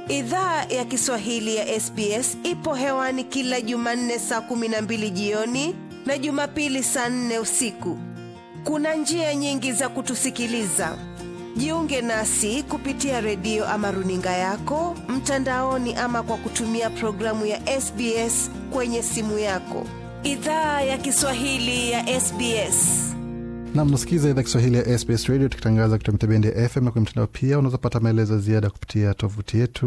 Idhaa ya Kiswahili ya SBS ipo hewani kila Jumanne saa kumi na mbili jioni na Jumapili saa nne usiku. Kuna njia nyingi za kutusikiliza. Jiunge nasi kupitia redio ama runinga yako mtandaoni, ama kwa kutumia programu ya SBS kwenye simu yako. Idhaa ya Kiswahili ya SBS. Nam, nasikiza idhaa Kiswahili ya SBS Radio tukitangaza kutoka mitabendi ya FM na kwenye mtandao pia. Unaweza pata maelezo ziada kupitia tovuti yetu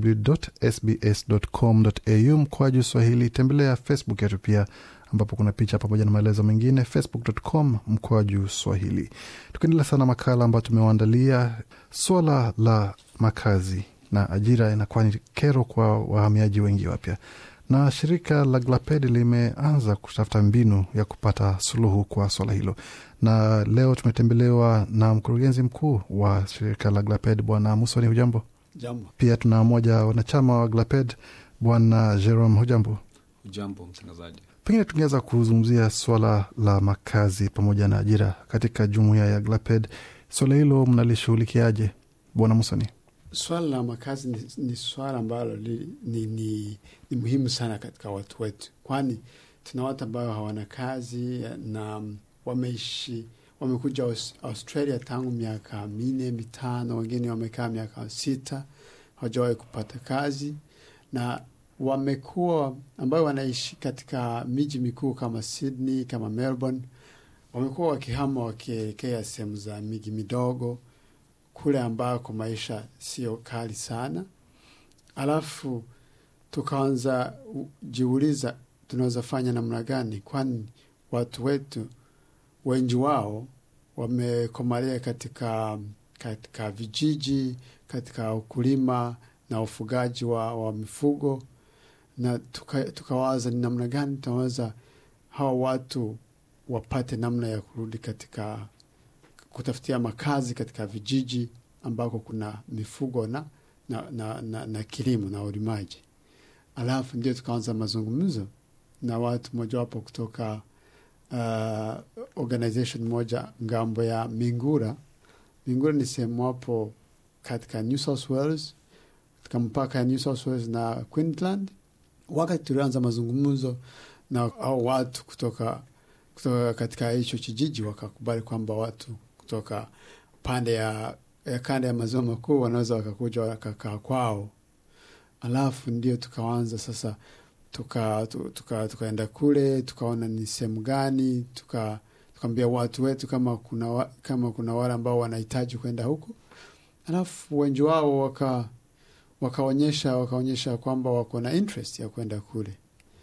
www.sbs.com.au mkwaju swahili. Tembelea Facebook yetu pia ambapo kuna picha pamoja na maelezo mengine, facebook.com mkwaju swahili. Tukiendelea sana makala ambayo tumewaandalia, swala la makazi na ajira inakuwa ni kero kwa wahamiaji wengi wapya na shirika la Glaped limeanza kutafuta mbinu ya kupata suluhu kwa swala hilo, na leo tumetembelewa na mkurugenzi mkuu wa shirika la Glaped Bwana Musoni, hujambo? Jambo. Pia tuna mmoja wanachama wa Glaped Bwana Jerome, hujambo? Jambo mtangazaji. Pengine tungeweza kuzungumzia swala la makazi pamoja na ajira katika jumuiya ya Glaped. Swala hilo mnalishughulikiaje, Bwana Musoni? Swala la makazi ni, ni swala ambalo li, ni, ni, ni muhimu sana katika watu wetu, kwani tuna watu ambao hawana kazi na wameishi wamekuja Aus, Australia tangu miaka minne mitano, wengine wamekaa miaka sita hawajawahi kupata kazi, na wamekuwa ambao wanaishi katika miji mikuu kama Sydney kama Melbourne, wamekuwa wakihama wakielekea sehemu za miji midogo kule ambako maisha sio kali sana. Alafu tukaanza jiuliza tunaweza fanya namna gani, kwani watu wetu wengi wao wamekomalia katika, katika vijiji, katika ukulima na ufugaji wa, wa mifugo, na tukawaza tuka ni namna gani tunaweza hawa watu wapate namna ya kurudi katika kutafutia makazi katika vijiji ambako kuna mifugo na, na, na, na, na kilimo na ulimaji. Alafu ndio tukaanza mazungumzo na watu mojawapo kutoka uh, organization moja ngambo ya Mingura. Mingura ni sehemu wapo katika New South Wales, katika mpaka ya New South Wales na Queensland. Wakati tulianza mazungumzo na au watu kutoka, kutoka katika hicho kijiji wakakubali kwamba watu kutoka pande ya, ya kanda ya maziwa makuu wanaweza wakakuja wakakaa kwao. Alafu ndio tukaanza sasa, tukaenda tuka, tuka kule tukaona ni sehemu gani, tukaambia tuka watu wetu kama kuna, kama kuna wale ambao wanahitaji kwenda huko. Alafu wengi wao waka wakaonyesha wakaonyesha kwamba wako na interest ya kwenda kule,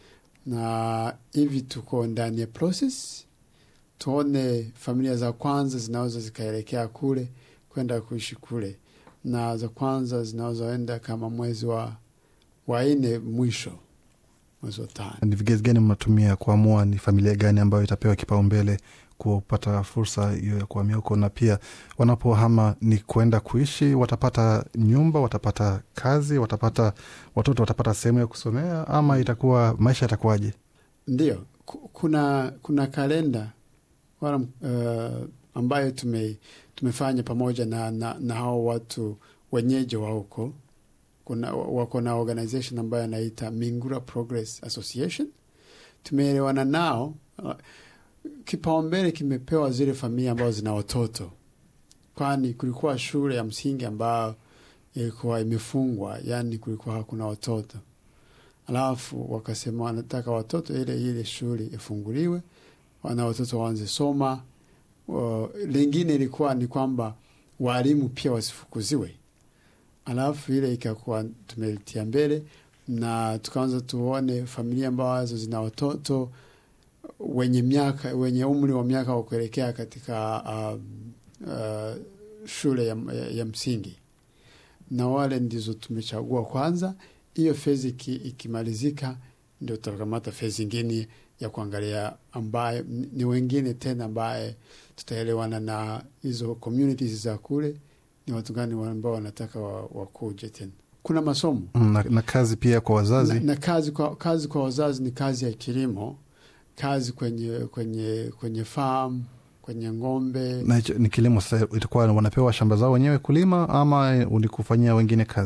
na hivi tuko ndani ya process tuone familia za kwanza zinaweza zikaelekea kule kwenda kuishi kule, na za kwanza zinaweza enda kama mwezi wa wa nne mwisho mwezi wa tano. Ni vigezo gani mnatumia kuamua ni familia gani ambayo itapewa kipaumbele kupata fursa hiyo ya kuhamia huko? Na pia wanapohama ni kwenda kuishi, watapata nyumba, watapata kazi, watapata watoto, watapata sehemu ya kusomea, ama itakuwa maisha yatakuwaje? Ndio, kuna kuna kalenda wala uh, ambayo tume, tumefanya pamoja na, na, na hao watu wenyeji wa huko. Kuna wako na organization ambayo anaita Mingura Progress Association. Tumeelewana nao uh, kipaumbele kimepewa zile familia ambazo zina watoto, kwani kulikuwa shule ya msingi ambayo ilikuwa imefungwa, yani kulikuwa hakuna watoto, alafu wakasema wanataka watoto ile ile shule ifunguliwe wana watoto waanze soma. Uh, lingine ilikuwa ni kwamba walimu pia wasifukuziwe. Alafu ile ikakuwa tumelitia mbele na tukaanza tuone familia ambazo zina watoto wenye miaka wenye umri wa miaka wa kuelekea katika uh, uh, shule ya, ya, ya msingi, na wale ndizo tumechagua kwanza. Hiyo fezi ikimalizika, ndio tutakamata fezi ingine ya kuangalia ambaye ni wengine tena ambaye tutaelewana na hizo communities za kule, ni watu gani ambao wanataka wakuje wa tena. Kuna masomo na, na kazi pia kwa wazazi na, na kazi, kwa, kazi kwa wazazi ni kazi ya kilimo, kazi kwenye kwenye kwenye farm kwenye ng'ombe. na hicho ni kilimo. Sasa itakuwa wanapewa shamba zao wenyewe kulima ama ni kufanyia wengine kazi?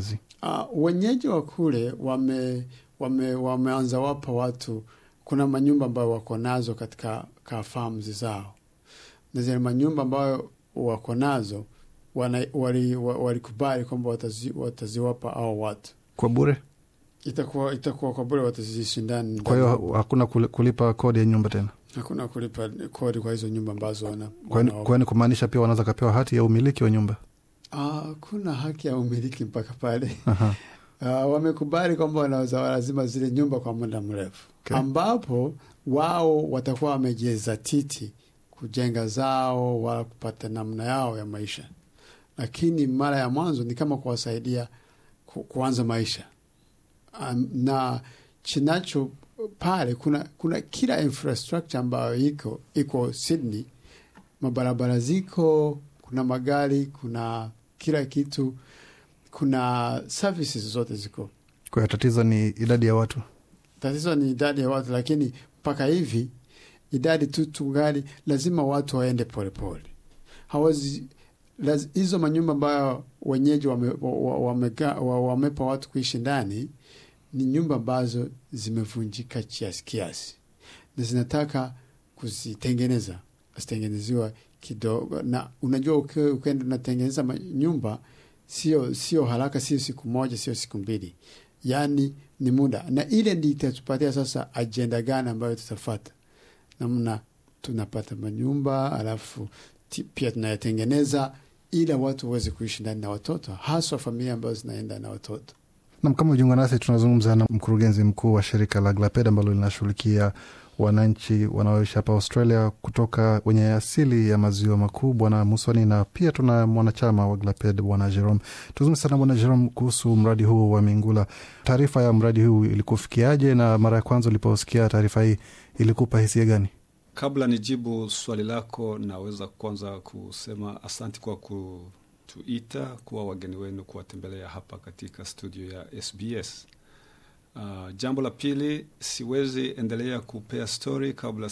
Uh, wenyeji wa kule wame, wame, wameanza wapa watu, kuna manyumba ambayo wako nazo katika ka farms zao, na zile manyumba ambayo wako nazo walikubali wali, wali kwamba watazi, wataziwapa au watu kwa bure itakuwa itakuwa kwa bure, wataziishi ndani. kwa hiyo hakuna kulipa kodi ya nyumba tena hakuna kulipa kodi kwa hizo nyumba ambazo wana, kwani kumaanisha pia wanaweza kapewa hati ya umiliki wa nyumba Ah, kuna haki ya umiliki mpaka pale. Uh, wamekubali kwamba wanaweza lazima zile nyumba kwa muda mrefu Okay. ambapo wao watakuwa wamejizatiti kujenga zao wala kupata namna yao ya maisha, lakini mara ya mwanzo ni kama kuwasaidia ku, kuanza maisha um, na chinacho pale kuna, kuna kila infrastructure ambayo iko iko Sydney, mabarabara ziko, kuna magari, kuna kila kitu, kuna services zote ziko. kwa hiyo tatizo ni idadi ya watu Tatizo ni idadi ya watu, lakini mpaka hivi idadi tu tungali, lazima watu waende polepole. Hawezi laz, hizo manyumba ambayo wenyeji wamepa wame, wame, wame watu kuishi ndani ni nyumba ambazo zimevunjika kiasi kiasi, na zinataka kuzitengeneza, zitengeneziwa kidogo. Na unajua ukienda unatengeneza nyumba sio sio haraka, sio siku moja, sio siku mbili, yaani ni muda, na ile ndi itatupatia sasa ajenda gani ambayo tutafata, namna tunapata manyumba alafu pia tunayatengeneza ili watu waweze kuishi ndani na watoto, haswa familia ambazo zinaenda na watoto. Nam, kama ujiunga nasi, tunazungumza na mkurugenzi mkuu wa shirika la Glaped ambalo linashughulikia wananchi wanaoishi hapa Australia kutoka wenye asili ya maziwa makuu, Bwana Musoni, na pia tuna mwanachama wa Glaped Bwana Jerome. Tuzungumze sana Bwana Jerome kuhusu mradi huu wa Mingula. Taarifa ya mradi huu ilikufikiaje, na mara ya kwanza uliposikia taarifa hii ilikupa hisia gani? Kabla nijibu swali lako, naweza kwanza kusema asanti kwa kutuita kuwa wageni wenu kuwatembelea hapa katika studio ya SBS. Uh, jambo la pili, siwezi endelea kupea stori kabla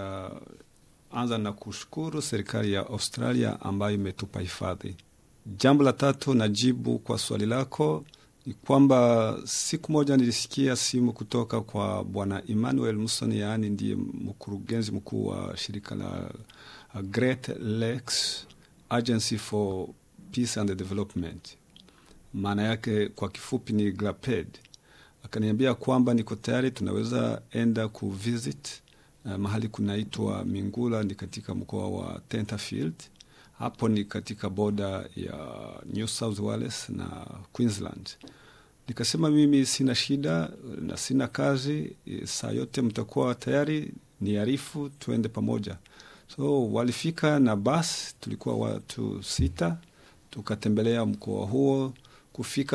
sijaanza na kushukuru serikali ya Australia ambayo imetupa hifadhi. Jambo la tatu, najibu kwa swali lako ni kwamba siku moja nilisikia simu kutoka kwa bwana Emmanuel Musoni, yaani ndiye mkurugenzi mkuu wa shirika la Great Lakes Agency for Peace and Development, maana yake kwa kifupi ni GLAPED. Akaniambia kwamba niko tayari, tunaweza enda kuvisit uh, mahali kunaitwa Mingula, ni katika mkoa wa Tenterfield hapo ni katika boda ya New South Wales na Queensland. Nikasema mimi sina shida na sina kazi, saa yote mtakuwa tayari, niarifu tuende pamoja. So walifika na basi, tulikuwa watu sita, tukatembelea mkoa huo. Kufika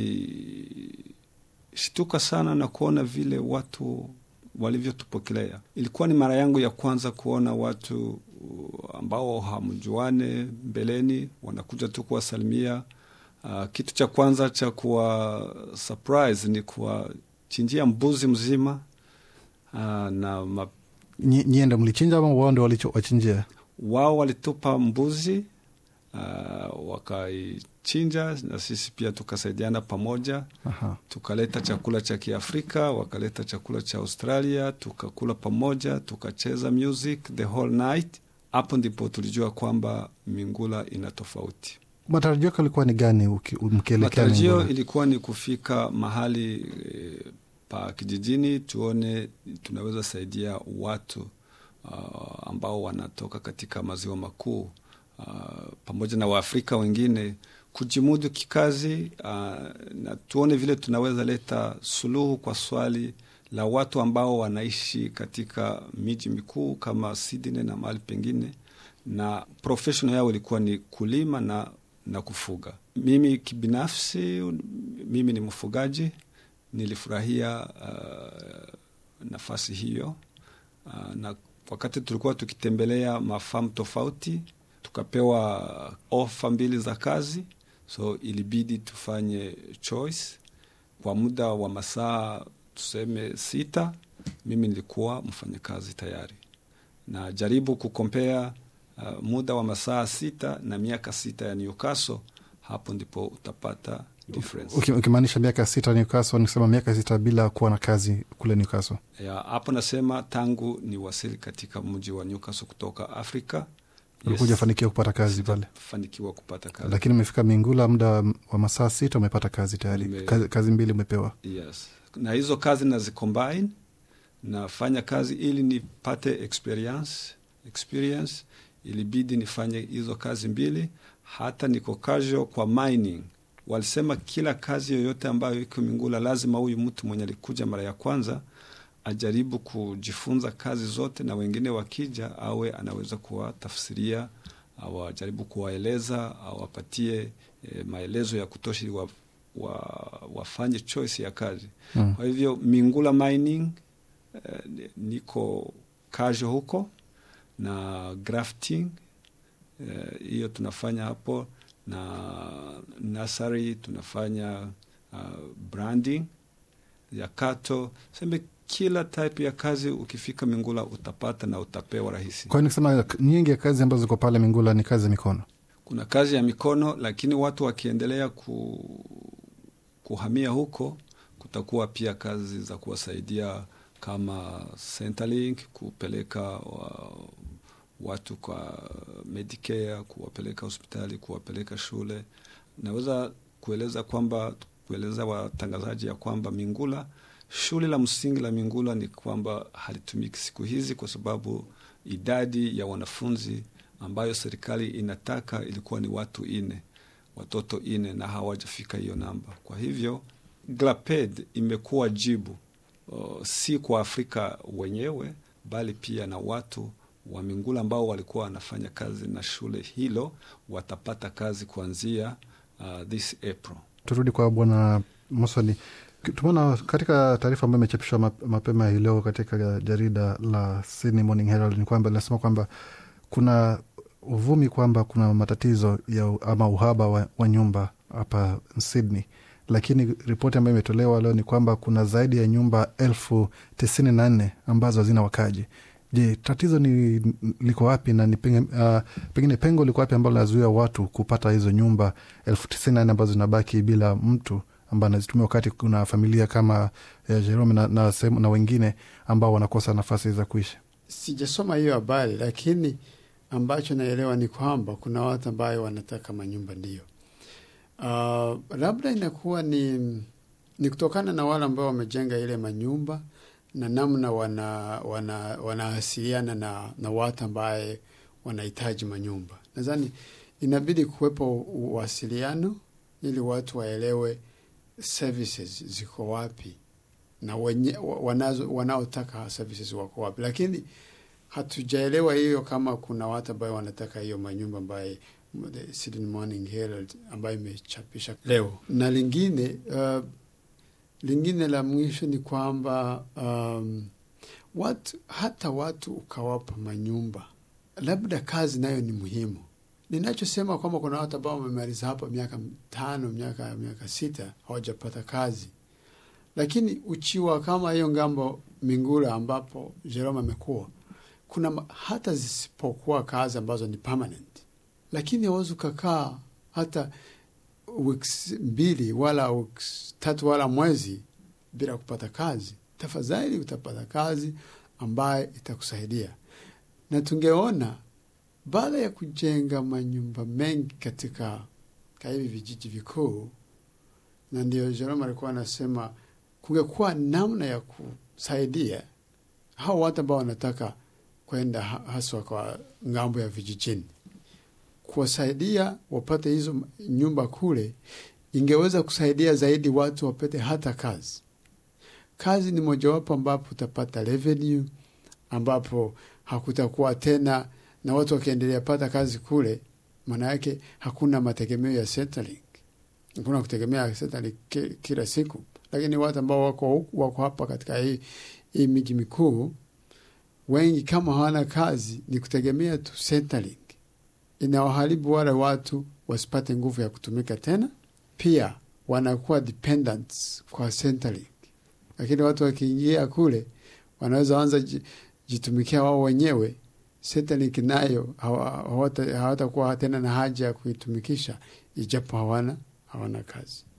tulishtuka sana na kuona vile watu walivyotupokelea. Ilikuwa ni mara yangu ya kwanza kuona watu ambao hamjuane mbeleni, wanakuja tu kuwasalimia. Uh, kitu cha kwanza cha kuwa surprise ni kuwachinjia mbuzi mzima uh, na ma... Nyie ndo mlichinja ama wao ndo waliwachinjia? Wao walitupa mbuzi uh, wakaichinja na sisi pia tukasaidiana pamoja. Aha. Tukaleta chakula cha Kiafrika, wakaleta chakula cha Australia, tukakula pamoja, tukacheza music the whole night. Hapo ndipo tulijua kwamba Mingula ina tofauti. Matarajio yako ilikuwa ni gani mkielekea Matarajio Mingula? ilikuwa ni kufika mahali e, pa kijijini, tuone tunaweza saidia watu uh, ambao wanatoka katika maziwa makuu uh, pamoja na Waafrika wengine kujimudu kikazi uh, na tuone vile tunaweza leta suluhu kwa swali la watu ambao wanaishi katika miji mikuu kama Sydney na mahali pengine, na profession yao ilikuwa ni kulima na, na kufuga. Mimi kibinafsi, mimi ni mfugaji, nilifurahia uh, nafasi hiyo uh, na wakati tulikuwa tukitembelea mafamu tofauti, tukapewa ofa mbili za kazi, so ilibidi tufanye choice kwa muda wa masaa tuseme sita. Mimi nilikuwa mfanyakazi tayari, na jaribu kukompea uh, muda wa masaa sita na miaka sita ya Newcastle. Hapo ndipo utapata difference. Uki- ukimaanisha miaka sita Newcastle, nikisema miaka sita bila kuwa na kazi kule Newcastle. Ya, hapo nasema tangu ni wasili katika mji wa Newcastle kutoka Afrika Ulikuja fanikiwa kupata kazi pale, fanikiwa kupata kazi. lakini umefika Mingula muda wa masaa sita umepata kazi tayari. Nime- Kazi, kazi mbili umepewa. Yes. Na hizo kazi nazicombine, nafanya kazi ili nipate experience, experience. Ilibidi nifanye hizo kazi mbili, hata niko casual kwa mining. Walisema kila kazi yoyote ambayo iko Mingula lazima huyu mtu mwenye alikuja mara ya kwanza ajaribu kujifunza kazi zote, na wengine wakija awe anaweza kuwatafsiria au ajaribu kuwaeleza au apatie e, maelezo ya kutosha ili wa, wa, wafanye choice ya kazi Mm. kwa hivyo Mingula Mining eh, ni- niko kajo huko na grafting eh, hiyo tunafanya hapo na nursery tunafanya uh, branding ya kato sembe kila type ya kazi ukifika Mingula utapata na utapewa rahisi. Kwa hiyo nikisema nyingi ya kazi ambazo ziko pale Mingula ni kazi ya mikono. Kuna kazi ya mikono, lakini watu wakiendelea ku, kuhamia huko, kutakuwa pia kazi za kuwasaidia kama Centrelink, kupeleka wa, watu kwa Medicare, kuwapeleka hospitali, kuwapeleka shule. Naweza kueleza kwamba kueleza watangazaji ya kwamba Mingula, shule la msingi la Mingula ni kwamba halitumiki siku hizi kwa sababu idadi ya wanafunzi ambayo serikali inataka ilikuwa ni watu ine, watoto ine, na hawajafika hiyo namba. Kwa hivyo GLAPED imekuwa jibu uh, si kwa Afrika wenyewe bali pia na watu wa Mingula ambao walikuwa wanafanya kazi na shule hilo watapata kazi kuanzia uh, this April. Turudi kwa Bwana Musoni. Tumeona katika taarifa ambayo imechapishwa map- mapema hii leo katika jarida la Sydney Morning Herald ni kwamba linasema kwamba kuna uvumi kwamba kuna matatizo ya ama uhaba wa, wa nyumba hapa Sydney, lakini ripoti ambayo imetolewa leo ni kwamba kuna zaidi ya nyumba elfu tisini na nne ambazo hazina wakaji. Je, tatizo ni liko wapi na ni pengine, uh, pengine pengo liko wapi ambalo linazuia watu kupata hizo nyumba elfu tisini na nne ambazo zinabaki bila mtu ambaye anazitumia wakati kuna familia kama ya Jerome na, na, sehemu- na wengine ambao wanakosa nafasi za kuishi. Sijasoma hiyo habari, lakini ambacho naelewa ni kwamba kuna watu ambayo wanataka manyumba ndio. Uh, labda inakuwa ni, ni kutokana na wale ambao wamejenga ile manyumba na namna wana, wana, wanawasiliana na, na watu ambaye wanahitaji manyumba. Nadhani inabidi kuwepo uwasiliano ili watu waelewe services ziko wapi na wenye, wanazo, wanaotaka services wako wapi, lakini hatujaelewa hiyo kama kuna watu ambayo wanataka hiyo manyumba ambaye the Sydney Morning Herald ambayo imechapisha leo. Na lingine uh, lingine la mwisho ni kwamba um, watu hata watu ukawapa manyumba, labda kazi nayo ni muhimu. Ninachosema kwamba kuna watu ambao wamemaliza hapa miaka tano, miaka miaka sita hawajapata kazi, lakini uchiwa kama hiyo ngambo Mingula ambapo Jerome amekuwa kuna ma- hata zisipokuwa kazi ambazo ni permanent, lakini hawezi ukakaa hata wiki mbili wala wiki tatu wala mwezi bila kupata kazi. Tafadhali utapata kazi ambaye itakusaidia, na tungeona baada ya kujenga manyumba mengi katika ka hivi vijiji vikuu, na ndio Jerome alikuwa anasema kungekuwa namna ya kusaidia hao watu ambao wanataka kwenda ha- haswa kwa ngambo ya vijijini, kuwasaidia wapate hizo nyumba kule, ingeweza kusaidia zaidi watu wapate hata kazi. Kazi ni mojawapo ambapo utapata revenue, ambapo hakutakuwa tena na watu wakiendelea pata kazi kule, maana yake hakuna mategemeo ya Centrelink, hakuna kutegemea Centrelink ki- kila siku, lakini watu ambao wako, huku- wako hapa katika hii, hii miji mikuu wengi kama hawana kazi ni kutegemea tu Centrelink. Inawaharibu wale watu wasipate nguvu ya kutumika tena, pia wanakuwa dependents kwa Centrelink. Lakini watu wakiingia kule wanaweza anza ji- jitumikia wao wenyewe. Centrelink nayo hawa- hawata- hawatakuwa tena na haja ya kuitumikisha, ijapo hawana hawana kazi.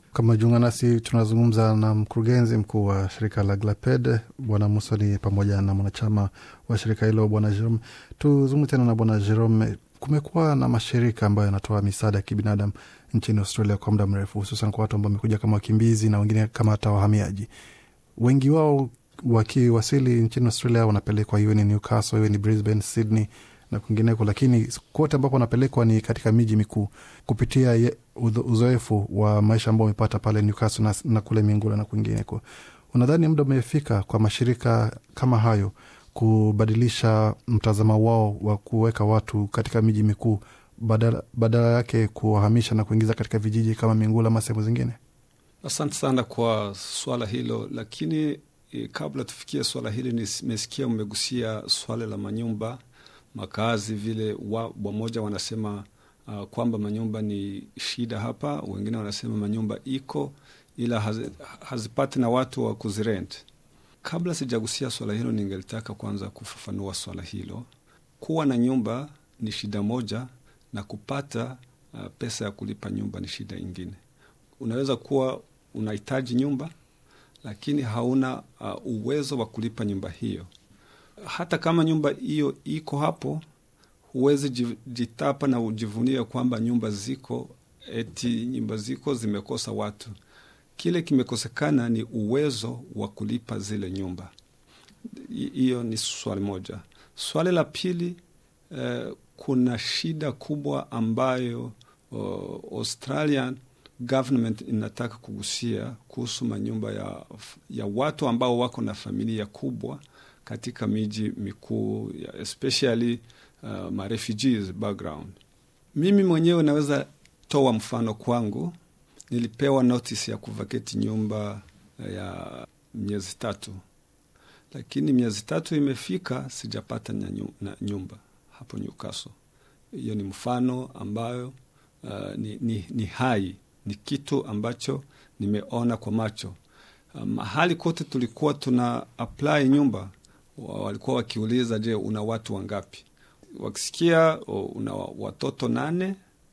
Kama jiunga nasi, tunazungumza na mkurugenzi mkuu wa shirika la Glaped Bwana Musoni pamoja na mwanachama wa shirika hilo Bwana Jerome. Tuzungumze tena na Bwana Jerome. Kumekuwa na mashirika ambayo yanatoa misaada ya kibinadamu nchini Australia kwa muda mrefu, hususan kwa watu ambao wamekuja kama wakimbizi na wengine kama hata wahamiaji. Wengi wao wakiwasili nchini Australia wanapelekwa iwe ni Newcastle, iwe ni Brisbane, Sydney na kwingineko, lakini kote ambapo wanapelekwa ni katika miji mikuu kupitia uzoefu wa maisha ambao wamepata pale Newcastle na, na kule Mingula na kwingineko. Unadhani muda umefika kwa mashirika kama hayo kubadilisha mtazamo wao wa kuweka watu katika miji mikuu badala, badala yake kuwahamisha na kuingiza katika vijiji kama Mingula ama sehemu zingine? Asante sana kwa swala hilo, lakini e, kabla tufikie swala hili, nimesikia umegusia swala la manyumba makazi vile wa, wamoja wanasema uh, kwamba manyumba ni shida hapa, wengine wanasema manyumba iko ila haz, hazipati na watu wa kuzirent. Kabla sijagusia swala hilo, ningelitaka kwanza kufafanua swala hilo. Kuwa na nyumba ni shida moja, na kupata uh, pesa ya kulipa nyumba ni shida ingine. Unaweza kuwa unahitaji nyumba lakini hauna uh, uwezo wa kulipa nyumba hiyo hata kama nyumba hiyo iko hapo, huwezi jitapa na ujivunia kwamba nyumba ziko, eti nyumba ziko zimekosa watu. Kile kimekosekana ni uwezo wa kulipa zile nyumba. Hiyo ni swali moja. Swali la pili, eh, kuna shida kubwa ambayo oh, Australian government inataka kugusia kuhusu manyumba ya, ya watu ambao wako na familia kubwa katika miji mikuu especially uh, ma refugees background. Mimi mwenyewe naweza toa mfano kwangu. Nilipewa notice ya kuvaketi nyumba ya miezi tatu, lakini miezi tatu imefika, sijapata na nyumba hapo Newcastle. Hiyo ni mfano ambayo uh, ni, ni, ni hai, ni kitu ambacho nimeona kwa macho. Uh, mahali kote tulikuwa tuna apply nyumba walikuwa wakiuliza, je, una watu wangapi? Wakisikia una watoto nane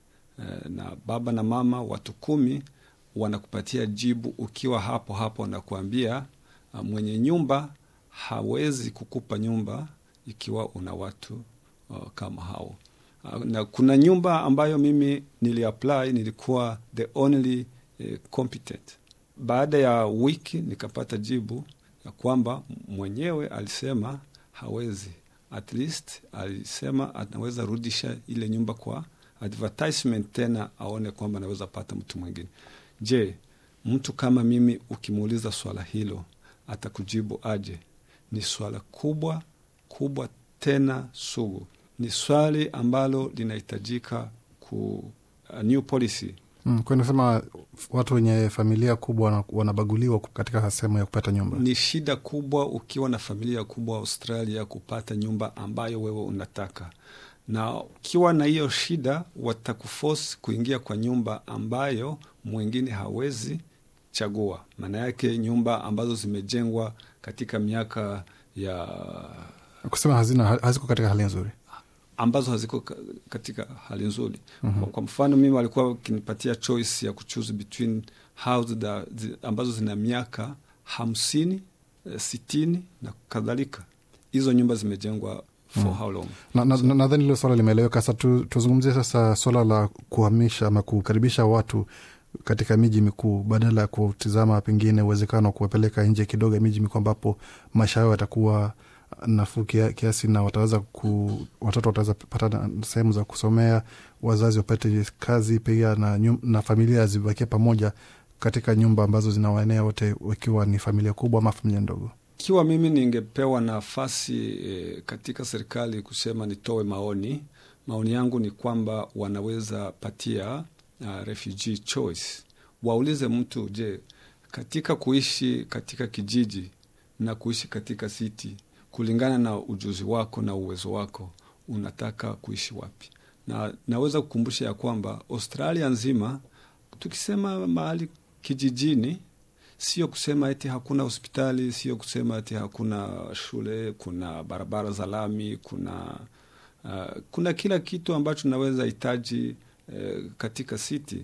na baba na mama watu kumi, wanakupatia jibu ukiwa hapo hapo, wanakuambia mwenye nyumba hawezi kukupa nyumba ikiwa una watu uh, kama hao. Uh, na kuna nyumba ambayo mimi niliapply, nilikuwa the only uh, competent. Baada ya wiki nikapata jibu ya kwamba mwenyewe alisema hawezi, at least alisema anaweza rudisha ile nyumba kwa advertisement tena aone kwamba anaweza pata mtu mwingine. Je, mtu kama mimi ukimuuliza swala hilo atakujibu aje? Ni swala kubwa kubwa tena sugu, ni swali ambalo linahitajika ku a new policy Mm, kwa nasema watu wenye familia kubwa wanabaguliwa katika sehemu ya kupata nyumba. Ni shida kubwa ukiwa na familia kubwa Australia kupata nyumba ambayo wewe unataka, na ukiwa na hiyo shida watakuforce kuingia kwa nyumba ambayo mwingine hawezi chagua. Maana yake nyumba ambazo zimejengwa katika miaka ya kusema hazina haziko katika hali nzuri ambazo haziko katika hali nzuri. mm -hmm. Kwa mfano mimi walikuwa wakinipatia choice ya kuchoose between house da, zi, ambazo zina miaka hamsini, sitini na kadhalika. Hizo nyumba zimejengwa for mm. how long? Nadhani na, na, na hilo swala limeeleweka. Sasa tu, tuzungumzie sasa swala la kuhamisha ama kukaribisha watu katika miji mikuu badala ya kutizama pengine uwezekano wa kuwapeleka nje kidogo ya miji mikuu ambapo maisha yao yatakuwa nafuu kiasi na wataweza ku, watoto wataweza pata sehemu za kusomea, wazazi wapate kazi pia na, nyum, na familia zibakie pamoja katika nyumba ambazo zinawaenea wote, wakiwa ni familia kubwa ama familia ndogo. Ikiwa mimi ningepewa nafasi e, katika serikali kusema nitoe maoni, maoni yangu ni kwamba wanaweza patia uh, refugee choice. Waulize mtu, je, katika kuishi katika kijiji na kuishi katika city kulingana na ujuzi wako na uwezo wako unataka kuishi wapi? Na naweza kukumbusha ya kwamba Australia nzima, tukisema mahali kijijini, sio kusema eti hakuna hospitali, sio kusema eti hakuna shule, kuna barabara za lami, kuna uh, kuna kila kitu ambacho naweza hitaji uh, katika city,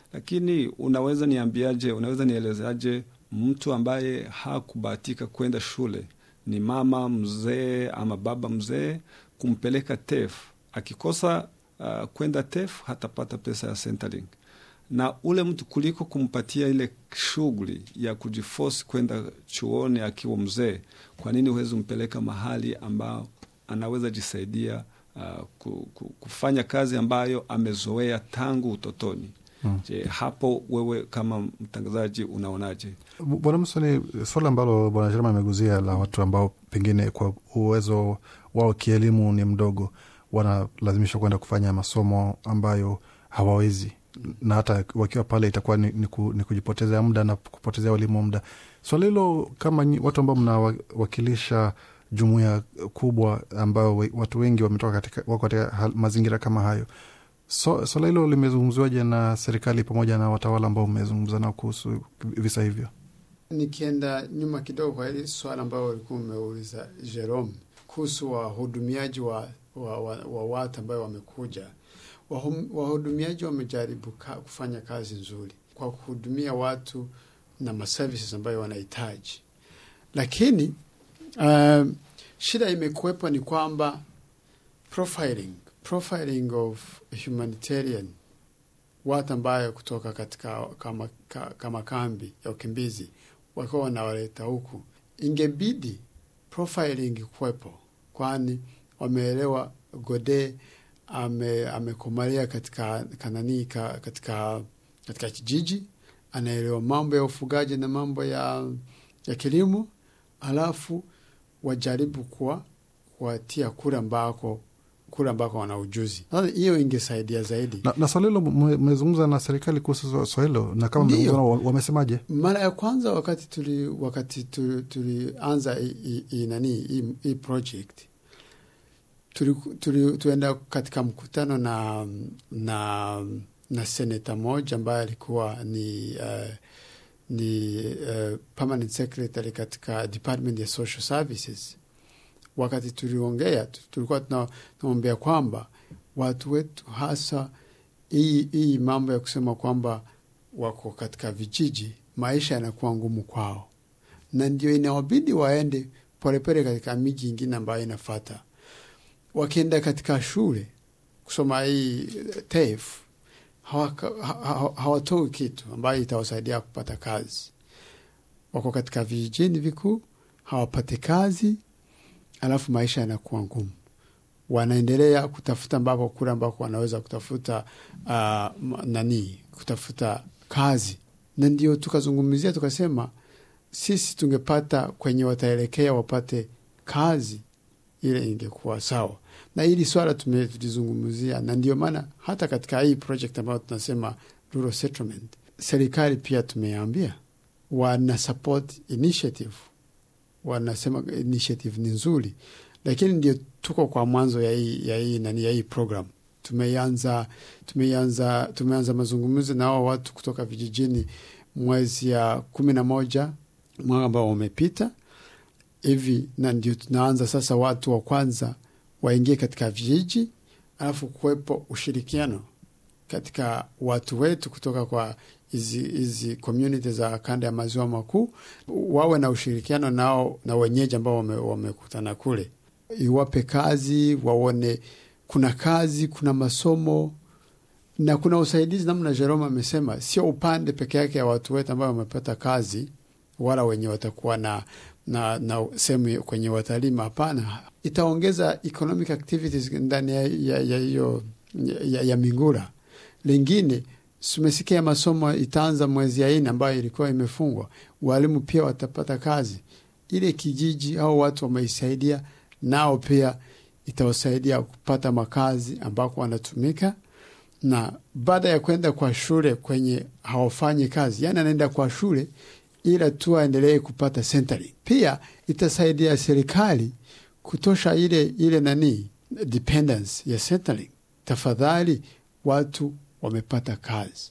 lakini unaweza niambiaje, unaweza nielezeaje mtu ambaye hakubahatika kwenda shule, ni mama mzee ama baba mzee, kumpeleka TEF, akikosa uh, kwenda TEF hatapata pesa ya Centrelink na ule mtu kuliko kumpatia ile shughuli ya kujifosi kwenda chuoni akiwa mzee, kwa nini huwezi umpeleka mahali ambao anaweza jisaidia uh, ku, ku, kufanya kazi ambayo amezoea tangu utotoni? Hmm. Je, hapo wewe kama mtangazaji unaonaje? Bwana Musoni, swala ambalo Bwana Jerema ameguzia la watu ambao pengine kwa uwezo wao kielimu ni mdogo, wanalazimishwa kwenda kufanya masomo ambayo hawawezi na hata wakiwa pale itakuwa ni, ni, ku, ni kujipotezea muda na kupotezea walimu muda. Swala hilo kama nyi, watu ambao mnawakilisha jumuia kubwa ambayo watu wengi wametoka katika, wako katika mazingira kama hayo, so, swala hilo limezungumziwaje na serikali pamoja na watawala ambao mmezungumza nao kuhusu visa hivyo? Nikienda nyuma kidogo kwa hili swala ambayo ulikuwa umeuliza Jerome kuhusu wahudumiaji wa, wa, wa, wa watu ambayo wamekuja wahudumiaji wamejaribu kufanya kazi nzuri kwa kuhudumia watu na maservices ambayo wanahitaji, lakini uh, shida imekuwepo ni kwamba profiling, profiling of humanitarian watu ambayo kutoka katika kama, kama kambi ya ukimbizi wakiwa wanawaleta huku, ingebidi profiling kuwepo, kwani wameelewa Gode ame amekomalia katika kanani ka, katika katika kijiji, anaelewa mambo ya ufugaji na mambo ya ya kilimo, alafu wajaribu kuwa kuwatia kule ambako kule ambako wana ujuzi. Sasa hiyo ingesaidia zaidi. Na, na swala hilo mmezungumza na serikali kuhusu swala hilo, na kama mmezungumza wamesemaje? Mara ya kwanza wakati tuli wakati tulianza hii nani hii project tuenda katika mkutano na na na seneta moja ambaye alikuwa ni uh, ni uh, permanent secretary katika department ya social services. Wakati tuliongea, tulikuwa tunaombea kwamba watu wetu hasa hii hii mambo ya kusema kwamba wako katika vijiji, maisha yanakuwa ngumu kwao, na ndio inawabidi waende polepole katika miji ingine ambayo inafata wakienda katika shule kusoma hii TEF hawatoi hawa kitu ambayo itawasaidia kupata kazi. Wako katika vijijini vikuu, hawapate kazi, alafu maisha yanakuwa ngumu. Wanaendelea kutafuta ambako kule ambako wanaweza kutafuta uh, nani kutafuta kazi, na ndio tukazungumzia tukasema, sisi tungepata kwenye wataelekea wapate kazi ile ingekuwa sawa na hili swala tulizungumzia, na ndio maana hata katika hii project ambayo tunasema rural settlement, serikali pia tumeambia wana support initiative, wanasema initiative ni nzuri, lakini ndio tuko kwa mwanzo ya hii ya hii nani ya hii program. Tumeanza tumeanza tumeanza mazungumzo na hao watu kutoka vijijini mwezi ya kumi na moja mwaka ambao umepita hivi, na ndio tunaanza sasa watu wa kwanza waingie katika vijiji, alafu kuwepo ushirikiano katika watu wetu kutoka kwa hizi hizi community za kanda ya maziwa makuu, wawe na ushirikiano nao na wenyeji ambao wamekutana wame kule, iwape kazi, waone kuna kazi, kuna masomo na kuna usaidizi. Namna Jerome amesema, sio upande peke yake ya watu wetu ambao wamepata kazi, wala wenye watakuwa na na, na sehemu kwenye watalima. Hapana, itaongeza economic activities ndani ya ya, ya, ya, ya Mingura. Lingine tumesikia masomo itaanza mwezi ya nne ambayo ilikuwa imefungwa, walimu pia watapata kazi. Ile kijiji au watu wameisaidia, nao pia itawasaidia kupata makazi ambako wanatumika, na baada ya kwenda kwa shule kwenye hawafanyi kazi, yani anaenda kwa shule ila tu aendelee kupata Centrelink. Pia itasaidia serikali kutosha ile ile nani dependence ya Centrelink. Tafadhali watu wamepata kazi,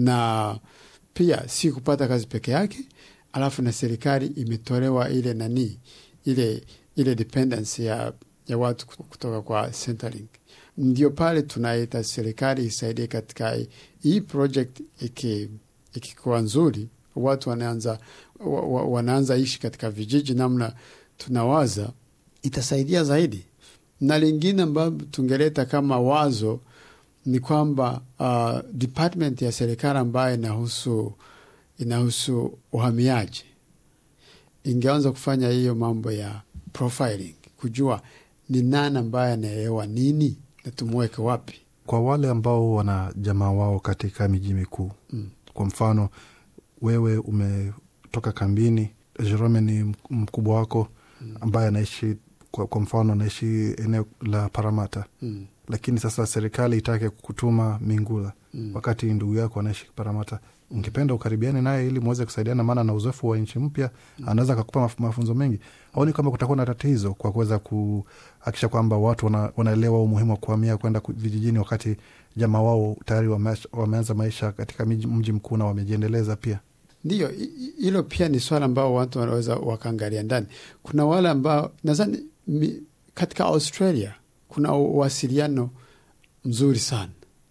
na pia si kupata kazi peke yake, alafu na serikali imetolewa ile nani ile ile dependence ya, ya watu kutoka kwa Centrelink. ndio pale tunaita serikali isaidie katika hii project iki ikikuwa nzuri, watu wanaanza wa, wa, wanaanza ishi katika vijiji namna tunawaza, itasaidia zaidi. Na lingine ambayo tungeleta kama wazo ni kwamba uh, department ya serikali ambayo inahusu inahusu uhamiaji ingeanza kufanya hiyo mambo ya profiling, kujua ni nani ambaye anaelewa nini na tumweke wapi. Kwa wale ambao wana jamaa wao katika miji mikuu Mm. kwa mfano wewe umetoka kambini, Jerome ni mkubwa wako ambaye anaishi kwa, kwa mfano anaishi eneo la Paramata, Mm. lakini sasa serikali itake kutuma Mingula Mm. wakati ndugu yako anaishi Paramata, ungependa ukaribiane naye ili mweze kusaidiana, maana na uzoefu wa nchi mpya anaweza akakupa maf mafunzo mengi. Aoni kwamba kutakuwa na tatizo kwa kuweza kuhakikisha kwamba watu wana, wanaelewa umuhimu wa kuhamia kwenda ku- vijijini, wakati jamaa wao tayari wame- wameanza maisha katika miji- mji mkuu na wamejiendeleza pia. Ndiyo, hi- hi- hilo pia ni swala ambao watu wanaweza wakaangalia ndani. Kuna wale ambao nadhani mi- katika Australia kuna uwasiliano mzuri sana.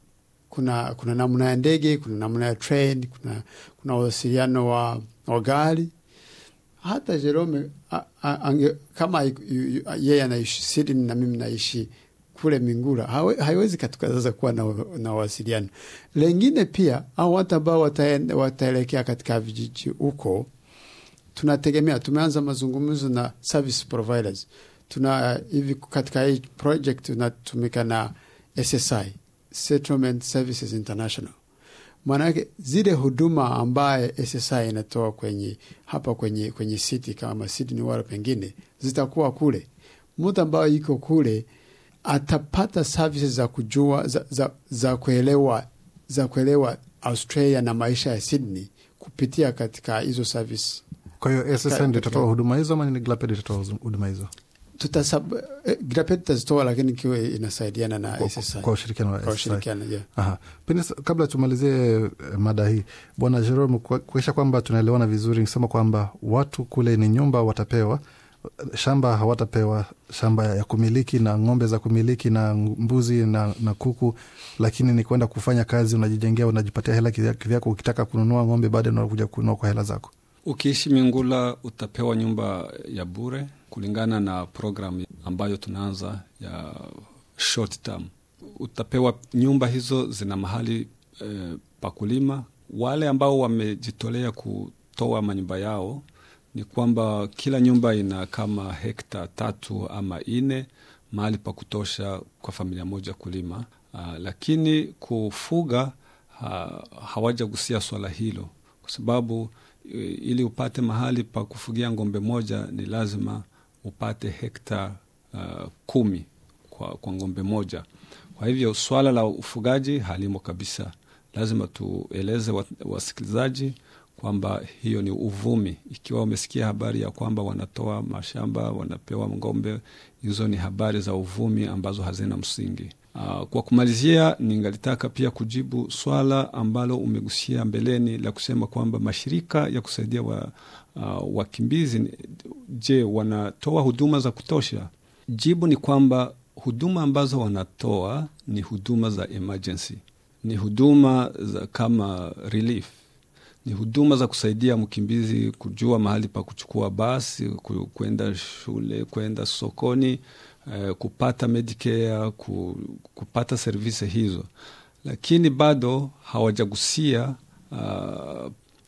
Kuna kuna namna ya ndege, kuna namna ya train, kuna kuna uwasiliano wa, wa gari. Hata Jerome a, a, ange, kama yu- yu- yeye anaishi Sydney na mimi naishi kule Mingura, hawe- haiwezi katukataza kuwa na, na uwasiliano. Lengine pia au watu ambao wataen- wataelekea katika vijiji huko, tunategemea, tumeanza mazungumzo na service providers. Tuna hivi katika hii project tunatumika na SSI, Settlement Services International. Maanake zile huduma ambaye SSI inatoa kwenye hapa kwenye kwenye city kama Sydney wala pengine zitakuwa kule. Mtu ambaye iko kule atapata services za kujua za, za, za kuelewa za kuelewa Australia na maisha ya Sydney kupitia katika hizo service. Kwa hiyo Ka- SSN ndio itatoa katika- huduma hizo ama ni Glaped itatoa huduma hizo Tutasab, eh, Grapet tutazitoa lakini ikiwa inasaidiana na kwa, SSI kwa ushirikiano wa kwa SSI? ushirikiano yeah. Aha. Pengine sa- kabla tumalizie eh, mada hii, Bwana Jerome, kwa- kuakisha kwamba tunaelewana vizuri, nisema kwamba watu kule ni nyumba watapewa, shamba hawatapewa shamba ya kumiliki na ng'ombe za kumiliki na mbuzi na, na kuku, lakini ni kwenda kufanya kazi, unajijengea, unajipatia hela kivya- kivyako. Ukitaka kununua ng'ombe baadaye unakuja kununua kwa hela zako. Ukiishi Mingula utapewa nyumba ya bure kulingana na programu ambayo tunaanza ya short term. Utapewa nyumba hizo, zina mahali eh, pa kulima. Wale ambao wamejitolea kutoa manyumba yao ni kwamba kila nyumba ina kama hekta tatu ama nne, mahali pa kutosha kwa familia moja kulima. Uh, lakini kufuga ha, hawajagusia swala hilo kwa sababu e, ili upate mahali pa kufugia ng'ombe moja ni lazima upate hekta uh, kumi kwa, kwa ng'ombe moja. Kwa hivyo swala la ufugaji halimo kabisa. Lazima tueleze wa- wasikilizaji kwamba hiyo ni uvumi. Ikiwa wamesikia habari ya kwamba wanatoa mashamba, wanapewa ng'ombe, hizo ni habari za uvumi ambazo hazina msingi. Uh, kwa kumalizia, ningalitaka pia kujibu swala ambalo umegusia mbeleni la kusema kwamba mashirika ya kusaidia wa, uh, wakimbizi, je, wanatoa huduma za kutosha? Jibu ni kwamba huduma ambazo wanatoa ni huduma za emergency, ni huduma za kama relief ni huduma za kusaidia mkimbizi kujua mahali pa kuchukua basi, ku- kwenda shule, kwenda sokoni, eh, kupata Medicare, ku, kupata servisi hizo, lakini bado hawajagusia uh,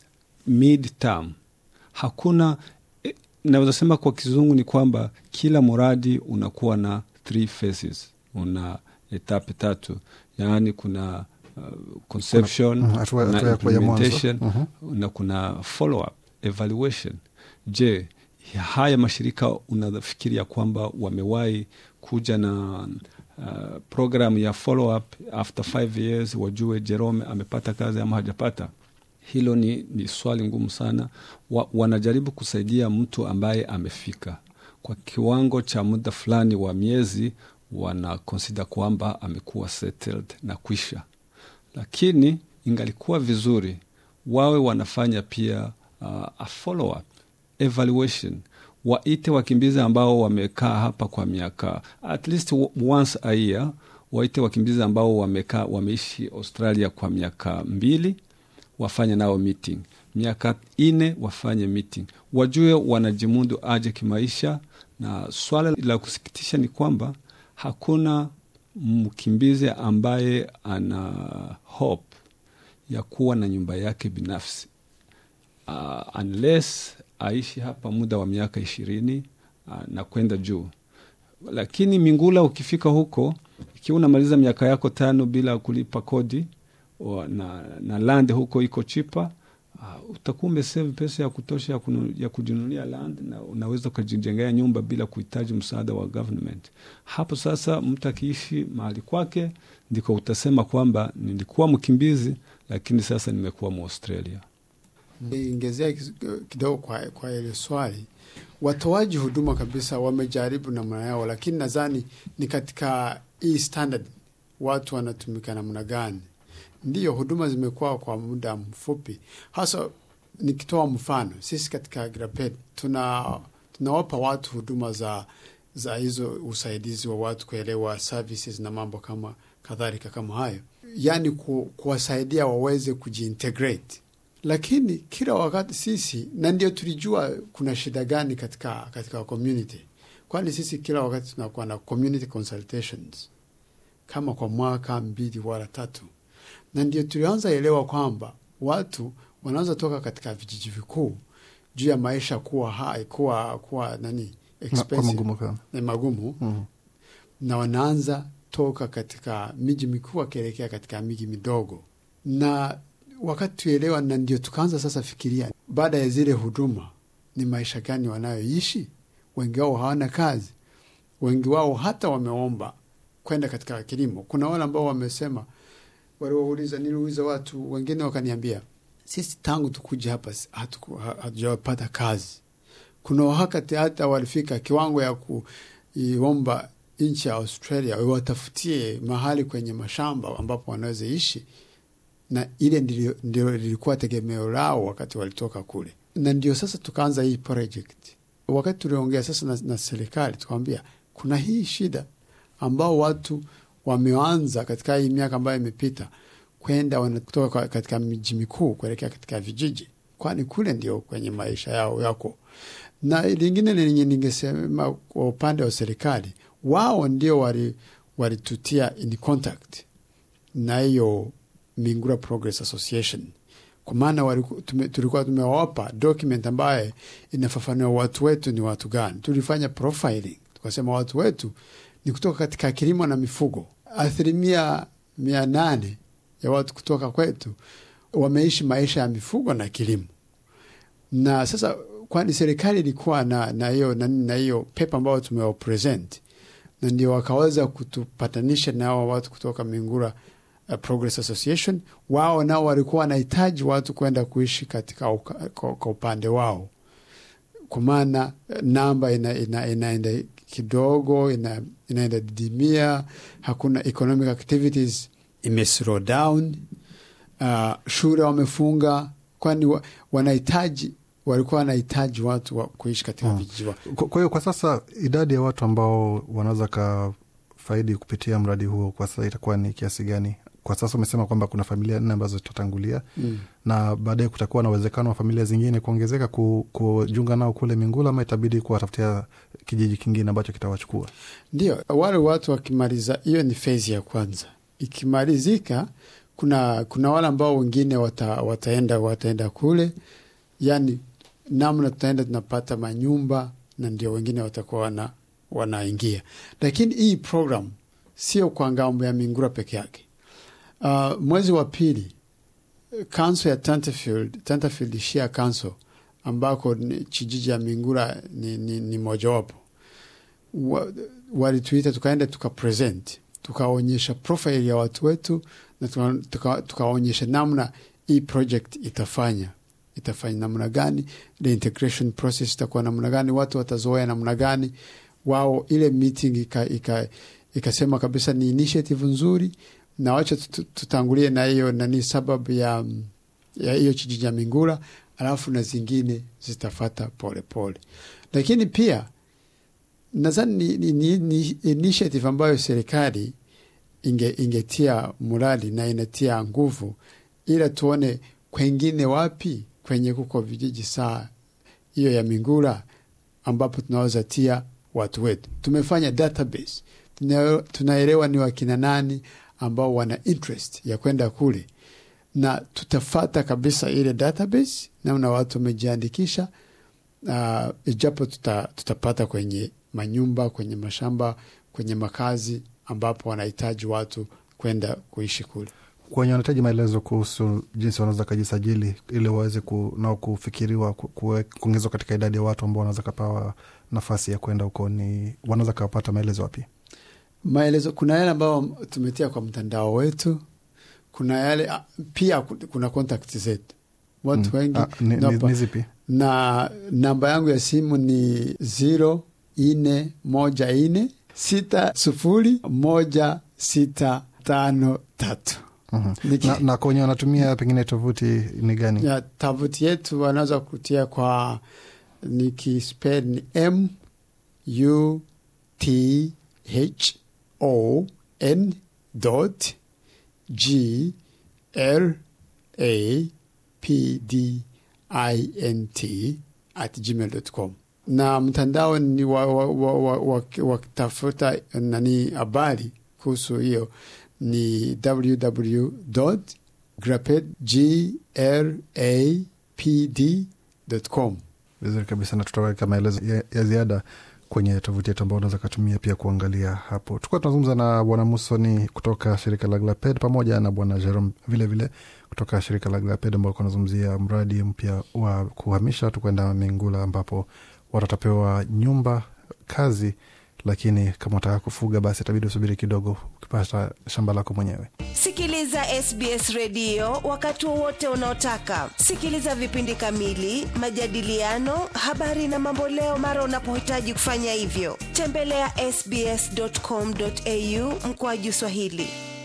mid term. Hakuna eh, naweza sema kwa kizungu ni kwamba kila mradi unakuwa na three phases, una etape tatu, yaani kuna uh, conception Mhm, hatua- kuna hatua ya kwa- ya mwanzo. implementation Mhm. na kuna follow up evaluation. Je, haya mashirika unafikiria kwamba wamewahi kuja na uh, program ya follow up after five years, wajue Jerome amepata kazi ama hajapata? Hilo ni, ni swali ngumu sana. Wa, wanajaribu kusaidia mtu ambaye amefika kwa kiwango cha muda fulani wa miezi, wana consider kwamba amekuwa settled na kwisha lakini ingalikuwa vizuri wawe wanafanya pia uh, a follow up evaluation, waite wakimbizi ambao wamekaa hapa kwa miaka at least once a year, waite wakimbizi ambao wamekaa wameishi Australia kwa miaka mbili, wafanye nao meeting, miaka ine wafanye meeting, wajue wanajimudu aje kimaisha. Na swala la kusikitisha ni kwamba hakuna mkimbizi ambaye ana hope ya kuwa na nyumba yake binafsi uh, unless aishi hapa muda wa miaka ishirini uh, na kwenda juu. Lakini Mingula, ukifika huko, ikiwa unamaliza miaka yako tano bila kulipa kodi o, na, na land huko iko chipa uh, utakuwa umesave pesa ya kutosha ya, kunu, ya kujinunulia land na unaweza ukajijengea nyumba bila kuhitaji msaada wa government. Hapo sasa mtu akiishi mahali kwake ndiko utasema kwamba nilikuwa mkimbizi lakini sasa nimekuwa Mwaustralia. Ingezea kidogo kwa, kwa ile swali, watoaji huduma kabisa wamejaribu namna yao, lakini nadhani ni katika hii standard watu wanatumika namna gani? Ndiyo, huduma zimekuwa kwa muda mfupi. Hasa nikitoa mfano, sisi katika Agrapet tuna tunawapa watu huduma za za hizo usaidizi wa watu kuelewa services na mambo kama kadhalika kama hayo, yaani ku, kuwasaidia waweze kujiintegrate lakini kila wakati sisi, na ndio tulijua kuna shida gani katika katika community, kwani sisi kila wakati tunakuwa na community consultations kama kwa mwaka mbili wala tatu, na ndio tulianza elewa kwamba watu wanaanza toka katika vijiji vikuu juu ya maisha kuwa hai, kuwa kuwa nani expensive magumu na magumu mm. na wanaanza toka katika miji mikuu wakielekea katika miji midogo na wakati tuelewa, na ndio tukaanza sasa fikiria, baada ya zile huduma ni maisha gani wanayoishi. Wengi wao hawana kazi, wengi wao hata wameomba kwenda katika kilimo. Kuna wale ambao wamesema, waliwauliza, niliuliza watu wengine wakaniambia, sisi tangu tukuja hapa hatujapata kazi. Kuna wakati hata walifika kiwango ya kuiomba nchi ya Australia watafutie mahali kwenye mashamba ambapo wanaweza ishi na ile ndio lilikuwa tegemeo lao wakati walitoka kule, na ndio sasa tukaanza hii project. Wakati tuliongea sasa na, na serikali tukawambia kuna hii shida ambao watu wameanza katika hii miaka ambayo imepita kwenda wanatoka katika miji mikuu kuelekea katika vijiji, kwani kule ndio kwenye maisha yao yako. Na lingine lenye ningesema kwa upande wa serikali, wao ndio walitutia wali in contact na hiyo Mingura Progress Association kwa maana tulikuwa tumewapa document ambaye inafafanua watu wetu ni watu gani. Tulifanya profiling, tukasema watu wetu ni kutoka katika kilimo na mifugo. Asilimia mia nane ya watu kutoka kwetu wameishi maisha ya mifugo na kilimo, na sasa kwani serikali ilikuwa na hiyo na hiyo pepa ambayo tumewapresent, na ndio wakaweza kutupatanisha na hao watu kutoka Mingura Uh, Progress Association. Wao nao walikuwa wanahitaji watu kwenda kuishi katika uka, kwa upande wao, kwa maana namba ina, ina, inaenda kidogo ina, inaenda didimia, hakuna economic activities ime slow down. Uh, shule wamefunga, kwani wa, wanahitaji walikuwa wanahitaji watu wa kuishi katika Hmm. vijiji. Kwa hiyo kwa sasa idadi ya watu ambao wanaweza kafaidi kupitia mradi huo kwa sasa itakuwa ni kiasi gani? Kwa sasa umesema kwamba kuna familia nne ambazo zitatangulia Mm. na baadaye kutakuwa na uwezekano wa familia zingine kuongezeka ku, kujiunga nao kule Mingula, ama itabidi kuwatafutia kijiji kingine ambacho kitawachukua. Ndio, wale watu wakimaliza, hiyo ni fezi ya kwanza. Ikimalizika, kuna kuna wale ambao wengine wata, wataenda wataenda kule, yani namna tutaenda tunapata manyumba na ndio wengine watakuwa wana, wanaingia, lakini hii program sio kwa ngambo ya Mingura peke yake. Uh, mwezi wa pili council ya Tenterfield, Tenterfield Shire Council ambako ni kijiji ya Mingura ni, ni, ni mojawapo wa, walituita tukaenda tukapresent tukaonyesha profile ya watu wetu na tuka- tuka- tukaonyesha namna hii project itafanya itafanya namna gani, the integration process itakuwa namna gani, watu watazoea namna gani. Wao ile meeting ika, ika, ikasema kabisa ni initiative nzuri, na wacha tutu- tutangulie na hiyo nani sababu ya ya hiyo kijiji ya Mingura, alafu na zingine zitafata pole pole, lakini pia nadhani ni, ni, ni, ni initiative ambayo serikali inge, ingetia murali na inatia nguvu, ila tuone kwengine wapi kwenye kuko vijiji saa hiyo ya Mingura ambapo tunaweza tia watu wetu. Tumefanya database, Tuna- tunaelewa ni wakina nani ambao wana interest ya kwenda kule, na tutafata kabisa ile database, namna watu wamejiandikisha. Uh, ijapo tuta, tutapata kwenye manyumba, kwenye mashamba, kwenye makazi ambapo wanahitaji watu kwenda kuishi kule. kwenye wanahitaji maelezo kuhusu jinsi wanaweza kajisajili ili waweze ku, nao kufikiriwa ku- kuwe- kuongezwa katika idadi ya watu ambao wanaweza kapawa nafasi ya kwenda huko, ni wanaweza kawapata maelezo wapi? maelezo kuna yale ambayo tumetia kwa mtandao wetu kuna yale ah, pia ku- kuna contact zetu watu Mm. wengi Ah, ni, ni, napa- ni zipi? na namba yangu ya simu ni ziro ine moja ine sita sufuri moja sita tano tatu Mhm. Niki- na, na kwenye wanatumia pengine tovuti ni gani? ya tavuti yetu wanaweza kutia kwa nikispel ni m u t h o n dot g l a p d i n t at gmail dot com na mtandao ni wa, wa, wa, wa, wa, wa tafuta nani habari kuhusu hiyo ni www graped g r a p d com Vizuri kabisa, na tutaweka maelezo ya, ya ziada kwenye tovuti yetu ambao unaweza katumia pia kuangalia hapo. Tukuwa tunazungumza na bwana Musoni kutoka shirika la Glaped pamoja na bwana Jerome vilevile kutoka shirika la Glaped ambao walikuwa wanazungumzia mradi mpya wa kuhamisha watu kwenda Mingula ambapo watu watapewa nyumba kazi, lakini kama utaka kufuga basi itabidi usubiri kidogo ukipata shamba lako mwenyewe. Sikiliza SBS redio wakati wowote unaotaka. Sikiliza vipindi kamili, majadiliano, habari na mamboleo mara unapohitaji kufanya hivyo. Tembelea sbs.com.au mkoaju Swahili.